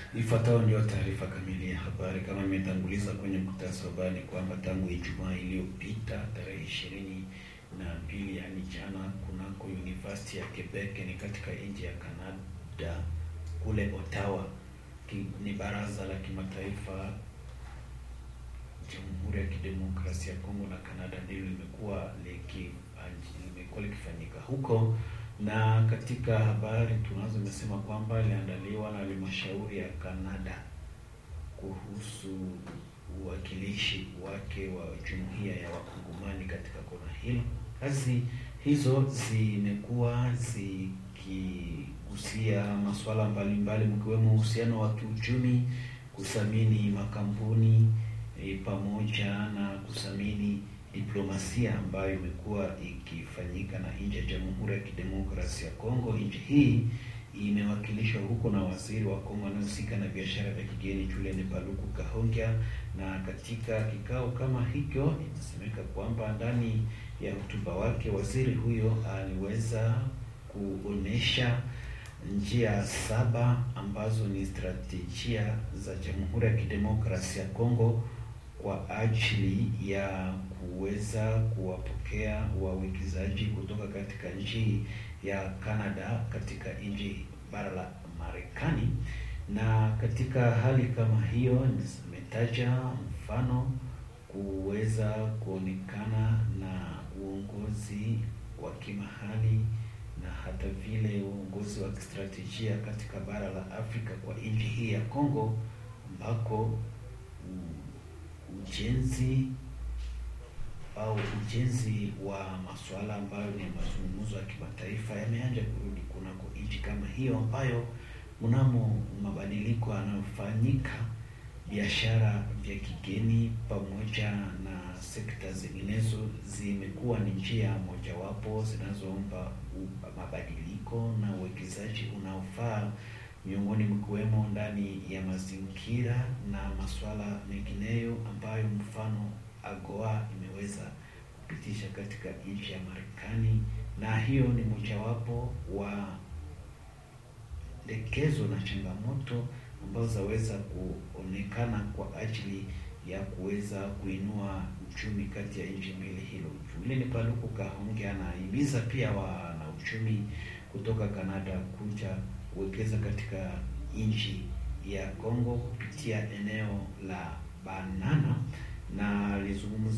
Ifuatayo ndio taarifa kamili ya habari. Kama imetanguliza kwenye mkutasa wa habari kwamba tangu Ijumaa iliyopita tarehe ishirini na mbili yaani jana, kunako University ya Quebec ni katika nchi ya Canada kule Ottawa, ki, ni baraza la kimataifa Jamhuri ya Kidemokrasia ya Kongo na Canada ndilo limekuwa liki limekuwa likifanyika huko, na katika habari tunazo imesema kwamba iliandaliwa na halmashauri ya Canada kuhusu uwakilishi wake wa jumuiya ya wakongomani katika kona hilo. Kazi hizo zimekuwa zikigusia masuala mbalimbali mkiwemo uhusiano wa kiuchumi, kuthamini makampuni e, pamoja na kuthamini diplomasia ambayo imekuwa ikifanyika na nchi ya Jamhuri ya Kidemokrasia ya Kongo. Nchi hii imewakilishwa huko na waziri wa Kongo anayehusika na biashara vya kigeni Julien Paluku Kahongya, na katika kikao kama hicho inasemeka kwamba ndani ya hotuba wake waziri huyo aliweza kuonesha njia saba ambazo ni strategia za Jamhuri ya Kidemokrasia ya Kongo kwa ajili ya kuweza kuwapokea wawekezaji kutoka katika nchi ya Canada katika nchi bara la Marekani. Na katika hali kama hiyo, nimetaja mfano kuweza kuonekana na uongozi wa kimahali na hata vile uongozi wa kistrategia katika bara la Afrika kwa nchi hii ya Kongo ambako ujenzi au ujenzi wa masuala ambayo ni mazungumzo ya kimataifa yameanza kurudi kunako nchi kama hiyo, ambayo mnamo mabadiliko yanayofanyika biashara vya kigeni pamoja na sekta zinginezo zimekuwa ni njia mojawapo zinazoomba mabadiliko na uwekezaji unaofaa miongoni mkiwemo ndani ya mazingira na masuala mengineyo ambayo mfano AGOA imeweza kupitisha katika nchi ya Marekani, na hiyo ni mojawapo wa lekezo na changamoto ambazo zaweza kuonekana kwa ajili ya kuweza kuinua uchumi kati ya nchi mbili hilo. Julien Paluku Kahongya anahimiza pia wana uchumi kutoka Canada kuja kuwekeza katika nchi ya Kongo kupitia eneo la Banana na alizungumza